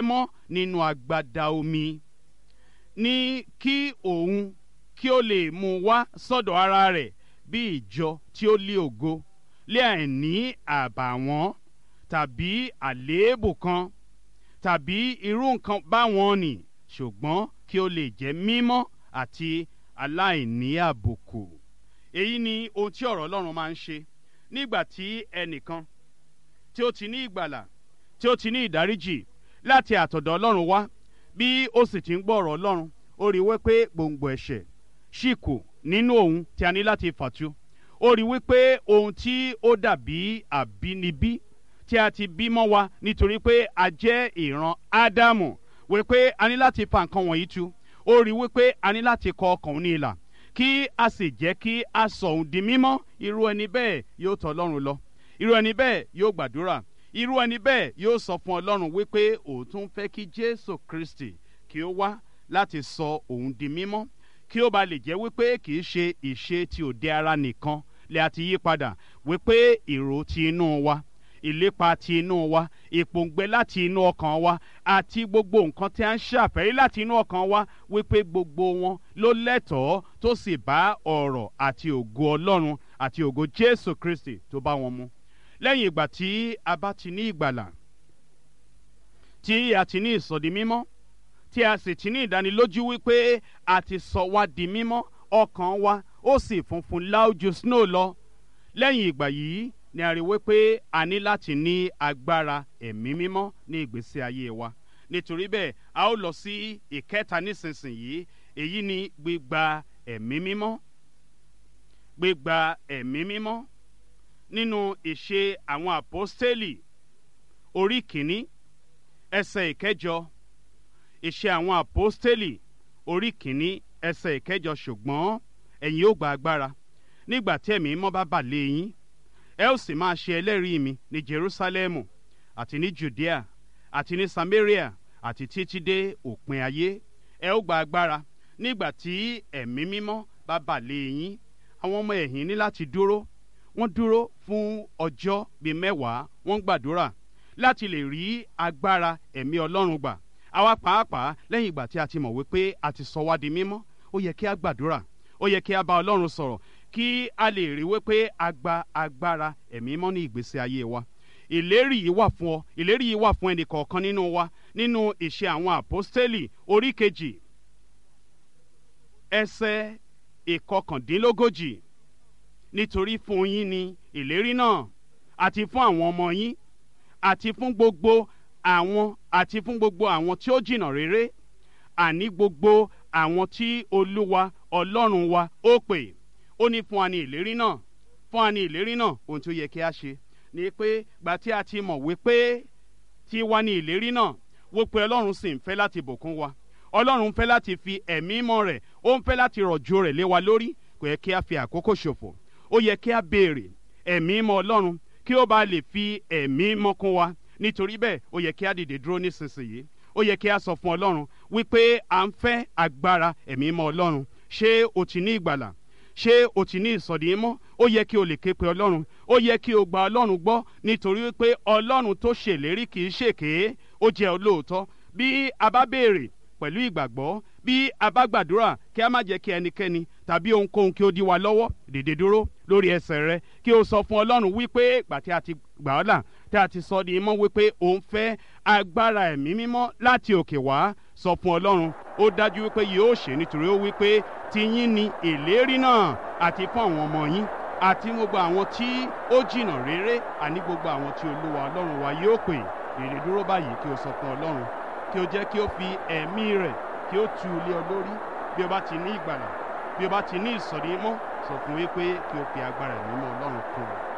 mọ́ nínú agbada omi ní kí òun kí ó lè mú wá sọ́dọ̀ ara rẹ̀ bí ìjọ tí ó lé ògo lé àìní àbàwọ́n tàbí àléébù kan tàbí irú nǹkan báwọn nì ṣùgbọ́n kí ó lè jẹ́ mímọ́ àti aláìní àbùkù. èyí ni ohun tí ọ̀rọ̀ ọlọ́run máa ń ṣe nígbà tí ẹnìkan tí ó ti ní ìgbàlà tí ó ti ní ìdáríjì láti àtọ̀dọ̀ ọlọ́run wá bí ó sì ti ń gbọ́ ọ̀rọ̀ ọlọ́run ó rí wípé gbòǹgbò ẹ̀ṣẹ̀ ṣì kù nínú òun tí a ní láti fàtú ó rí wípé ohun tí ó dàbí àbínibí tí a ti bí mọ́ wa nítorí pé a jẹ́ ìran ádámù wípé a ní láti fa nǹkan wọ̀nyí tu ó rí wípé a ní láti kọ ọkàn òun ní ìlà kí a sì jẹ́ kí a sọ òun di mímọ́ irú ẹni bẹ́ẹ̀ yóò tọ̀ ọlọ́run lọ irú ẹni bẹ́ẹ̀ yóò gbàdúrà irú ẹni bẹ́ẹ̀ yóò sọ fún ọlọ́run wípé òun tún fẹ́ kí jésù kristi kí ó wá láti sọ òun di mímọ́ kí ó ba lè jẹ́ wípé kì í ṣe ìṣe ti òde ara nìkan lè àti yí padà wípé ìró ti inú wa ìlépa ti inú wa ìpòǹgbẹ láti inú ọkàn wa àti gbogbo nǹkan tí a ń ṣàfẹ́rí láti inú ọkàn wa wípé gbogbo wọn ló lẹ́tọ̀ọ́ tó sì bá ọ̀rọ̀ àti ògo ọlọ́run àti ògo jésù kristi tó bá wọn mu lẹ́yìn ìgbà tí a bá ti ní ìgbàlà tí a ti ní ìsọdi mímọ́ tí a sì ti ní ìdánilójú wípé a ti sọ wá di mímọ́ ọkàn wa ó sì funfun láójú snow lọ lẹ́yìn ìgbà yìí ni a rí wípé a ní láti ní agbára ẹ̀mí mímọ́ ní ìgbésí ayé wa nítorí bẹ́ẹ̀ a ó lọ sí ìkẹta nísinsìnyí èyí ni gbígba ẹ̀mí mímọ́ gbígba ẹ̀mí mímọ́ nínú ìṣe àwọn àpọ́stélì orí kìíní ẹsẹ̀ ìkẹjọ ìṣe àwọn àpọ́stélì orí kìíní ẹsẹ̀ ìkẹjọ ṣùgbọ́n ẹ̀yin ó gba agbára nígbà tí ẹ̀mí mímọ́ bá bà lé yín ẹ ó sì máa ṣe ẹlẹ́rìí mi ní jerusalemu àti ní judea àti ní samaria àti títí dé òpin ayé ẹ ó gba agbára nígbà tí ẹ̀mí mímọ́ bá bà lé yín àwọn ọmọ ẹ̀yìn ní láti dúró wọ́n dúró fún ọjọ́ bíi mẹ́wàá wọ́n gbàdúrà láti lè rí agbára ẹ̀mí ọlọ́run gbà àwa pàápàá lẹ́yìn ìgbà tí a ti mọ̀ wípé a ti sọ wá di mímọ́ ó yẹ kí a gbàdúrà ó yẹ kí a bá ọlọ́run sọ̀rọ̀ kí a lè rí wípé a gba agbára ẹ̀mí mọ́ ní ìgbésí ayé wa ìlérí yìí wà fún ọ ìlérí yìí wà fún ẹnì kọ̀ọ̀kan nínú wa nínú ìṣe àwọn àpọ́stélì orí kejì ẹsẹ̀ ìkọkàndínlógójì nítorí fún yín ni ìlérí náà àti fún àwọn ọmọ yín àti fún gbogbo àwọn àti fún gbogbo àwọn tí ó jìnnà réré àní gbogbo àwọn tí olúwa ọlọ́run wa ó pè ó ní fún wa ní ìlérí náà fún wa ní ìlérí náà ohun tí ó yẹ kí a ṣe ni pé gbà tí a ti mọ̀ wípé tí wá ní ìlérí náà wó pé ọlọ́run sì ń fẹ́ láti bùkún wa ọlọ́run ń fẹ́ láti fi ẹ̀mí mọ́ rẹ̀ ó ń fẹ́ láti rọ̀jò rẹ̀ lé wa lórí kò yẹ kí a fi àkókò ṣòfò ó yẹ kí a béèrè ẹ̀mí mọ́ ọlọ́run kí ó bá lè fi ẹ̀mí mọ́ kún wa nítorí bẹ́ẹ̀ ó yẹ kí a dìde dúró nísinsìnyí ó yẹ kí a sọ fún ọlọ́run wípé à ń fẹ́ agbára ẹ̀mí mọ́ ọlọ́run ṣé o ti ní ìgbàlà ṣé o ti ní ìsọ̀dí mọ́ ó yẹ kí o lè ké pe ọlọ́run ó yẹ kí o gba ọlọ́run gbọ́ nítorí wípé ọlọ́run tó ṣèlérí kì í ṣèké ó jẹ́ olóòótọ́ bí a bá béèrè pẹ̀lú ìgbàgbọ́ bí a bá gbàdúrà kí a má jẹ́ kí ẹnikẹ́ni tàbí ohunkóhun kí ó dí wa lọ́wọ́ dìde dúró lórí ẹsẹ̀ rẹ kí o sọ fún ọlọ́run wípé ìgbà tí a ti gbà ọ́ là tí a ti sọ di mọ́ wípé òun fẹ́ agbára ẹ̀mí mímọ́ láti òkè wá sọ fún ọlọ́run ó dájú wípé yóò ṣe nítorí ó wípé tiyín ni ìlérí náà àti fún àwọn ọmọ yín àti gbogbo àwọn tí ó jìnnà réré àní gbogbo àwọn tí olúwa ọlọ́run wa yóò pè dìde dúró báyìí kí o sọ fún ọlọ́run kí o jẹ́ kí o fi ẹ̀mí rẹ̀ kí o tu ilé ọ lórí bí o bá ti ní ìgbàlà bí o bá ti ní ìsọ̀rí mọ́ sọ fún wípé kí o fi agbára ẹ̀mí mọ́ ọlọ́run kún un.